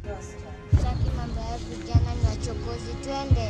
Sitaki mambo ya vijana ni wachokozi, twende.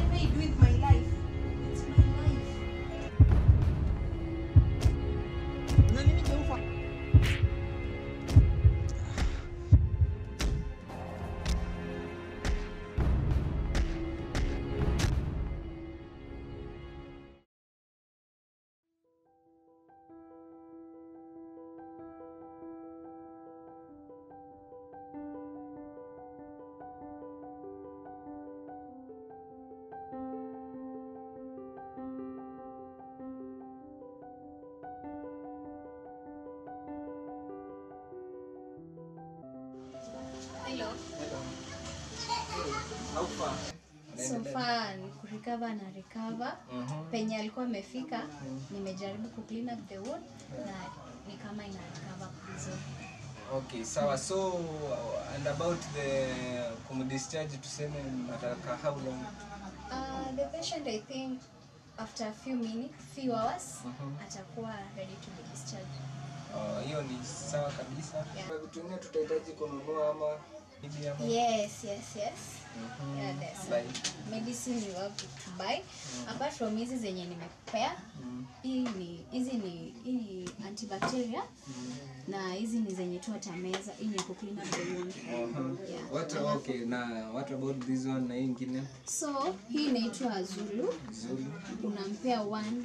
So far ni kurecover na recover. Penye alikuwa amefika, nimejaribu ku clean up the wound na ni kama ina recover vizuri. Okay, sawa. So uh, and about the kumdischarge tuseme nataka how long? Uh, the patient I think after a few minutes, few hours atakuwa ready to be discharged. Uh, hiyo ni sawa kabisa. Yeah. Kwa vitu vingine tutahitaji kununua ama hivi ama Yes, yes, yes. Mhm. Yeah, there's Like, medicine you have to buy. Apart from hizi zenye nimekupea, mm, hii ni hizi ni hii ni antibacteria na hizi ni zenye tu atameza. Hii ni ku clean up the wound. uh-huh. Yeah. What Alafu- okay na what about this one na hii ingine? So hii inaitwa Zulu. Vizuri. Unampea one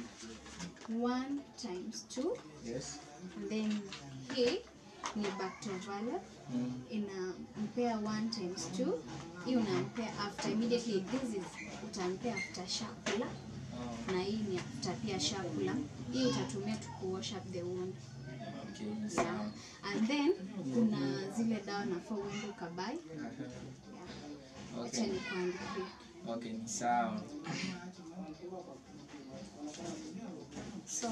one times two Yes. and then hii ni Bactrovala Mm. inampea one times two. Hii unampea after immediately. This is utampea after shakula Oh, na hii ni after pia shakula. Hii utatumia tu ku wash up the wound. okay. Yeah. Sawa. And then kuna zile dawa nafaa uende ukabai. Uh-huh. Yeah. Okay. Acha nikuandikie. Okay, ni sawa. So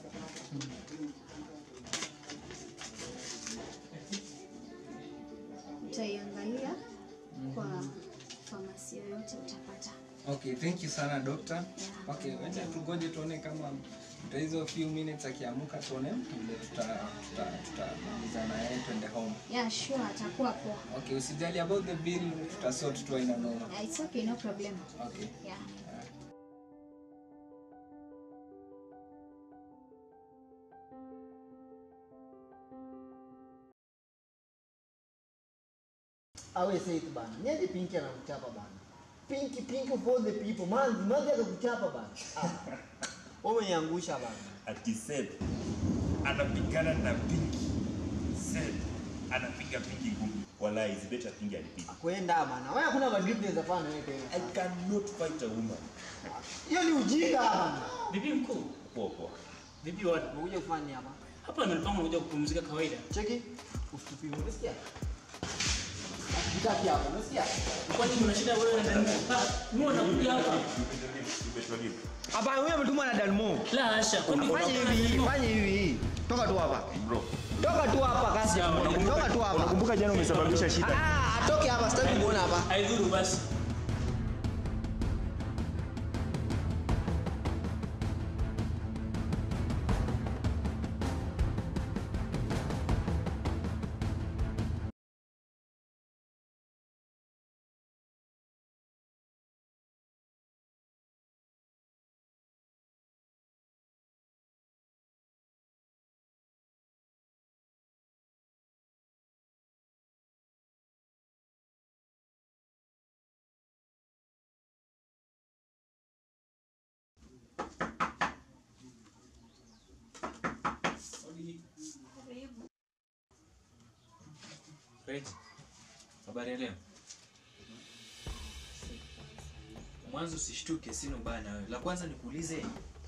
utaiangalia kwa famasi yoyote utapata. Okay, thank you sana doctor. Yeah. Okay, wacha tugoje tuone kama tuta hizo few minutes akiamuka tuone vile tuta tuta tutamaliza na yeye twende home. Yeah, sure atakuwa poa. Okay, usijali about the bill tutasort tu aina noma. Yeah, it's okay, no problem. Okay. Yeah. awe safe bana. Niaje Pinki anakuchapa bana. Pinki Pinki for the people. Manzi Manzi akakuchapa bana. Ah. Wewe umeniangusha bana. ati Seth anapigana na Pinky. Seth anapiga Pinky ngumi. Wallahi, it's better Pinky alipiga. Kwenda bana. Wewe hakuna madrip unaweza fanya wewe I tena. cannot fight a woman. Hiyo ni ujinga bana. Vipi mkuu? Poa poa. Vipi watu? Unakuja kufanya hapa. Hapa nilipanga unakuja kupumzika kawaida. Cheki. Usitupime. Unasikia? Usitaki hapo. Unasikia? Kwani kuna shida wewe na Daniel? Ah, mimi nakuja hapa. You better leave. Hapa wewe umetumwa na Dalmo. La hasha. Kwani Fanya hivi, fanya hivi. Toka tu hapa. Bro, Toka tu hapa kasi. Toka tu hapa. kumbuka jana umesababisha shida. Ah, atoke hapa sitaki kuona hapa. haidhuru basi. Rich, habari ya leo? Mwanzo usishtuke, sina ubaya na wewe. La kwanza nikuulize,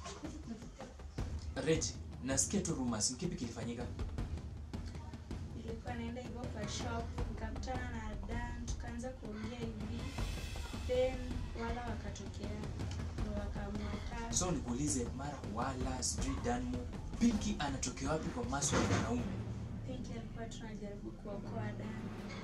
Rich, nasikia tu rumors, ni kipi kilifanyika? nilikuwa naenda hivyo kwa shop nikakutana na Dan tukaanza kuongea hivi then wala wakatokea ndo wakaamua So nikuulize, mara wala sijui Danmo, Pinky anatokea wapi kwa maswala ya wanaume? Pinki alikuwa tunajaribu kuokoa Dan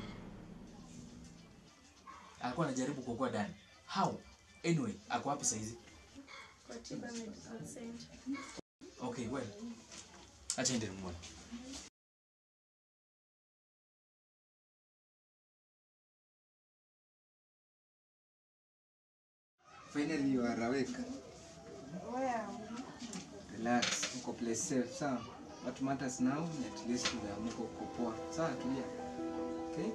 Alikuwa anajaribu kuokoa Dan. How? Anyway, ako wapi saizi? kwa Tiba Medical Center. Okay, well. Acha ende nimuone. Finally you are awake. Relax, uko place safe, sawa? What matters now ni at least umeamka uko poa. Sawa, tulia. Okay?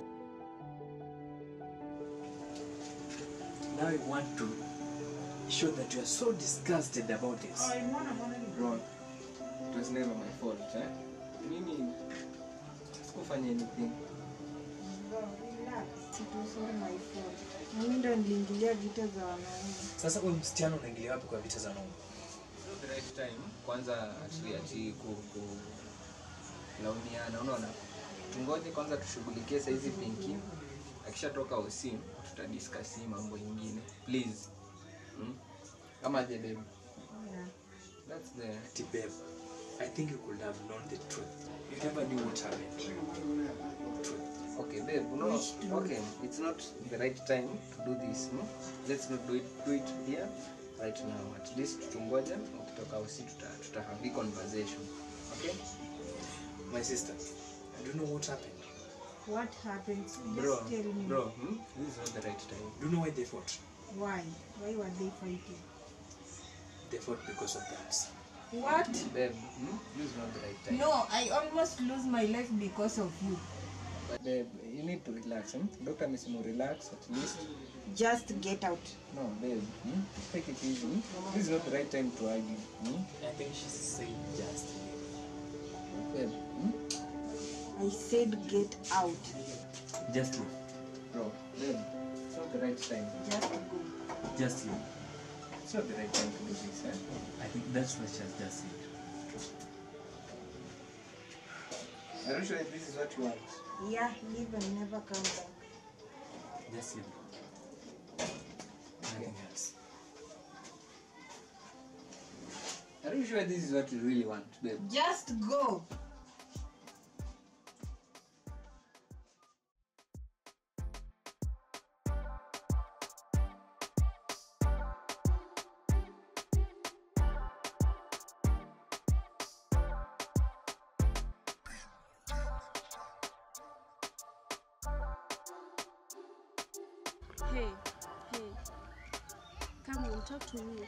Now I want to show that you are so disgusted about this. Bro, it was never my fault, eh? Mimi sikufanya anything. Mimi ndo niliingilia vita za wanaume. Sasa huyu msichana unaingilia wapi kwa vita za naume? Not the right time. Kwanza ati ati ku ku laumiana, unaona? Tungoje kwanza tushughulikie saizi Pinky. Akishatoka usimu tutadiscuss hii mambo ingine. Please. Hmm? Kama je babe. That's the Ati babe, I think you could have known the truth. You never knew what happened. Truth. Okay, babe, no, okay, it's not the right time to do this. No? Let's not do it, do it here right now. At least tungoje, ukitoka usi tuta, tuta have a conversation. Okay? My sister, I don't know what happened. What happened? So just Bro, tell me. bro, hmm? this is not the right time. Do you know why they fought? Why? Why were they fighting? They fought because of drugs. What? Babe, hmm? this is not the right time. No, I almost lose my life because of you. But babe, you need to relax. Hmm? Doctor amesema relax at least. Just get out. No, babe, hmm? take it easy. Hmm? This is not the right time to argue. Hmm? I think she said just Babe, hmm? I said get out. Just leave. bro, babe, it's not the right time. Just go. Just leave. It's not the right time to do this. Eh? I think that's what she has just said. Are you sure this is what you want? Yeah, leave and never come back. Just leave. Nothing else. Are you sure this is what you really want, babe? Just go. Hey, hey. Come on, talk to me.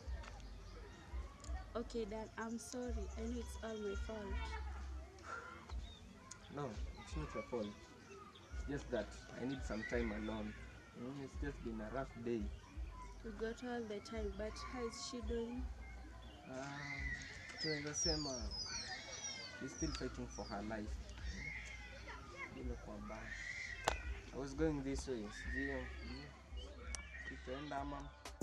Okay, Dad, I'm sorry. I know it's all my fault. No, it's not your fault. It's just that I need some time alone. Mm, it's just been a rough day. We got all the time, but how is she doing? Um, tunaweza sema she's still fighting for her life. Imekuwa mbaya. I was going this way. Sijui mm, tutaenda ama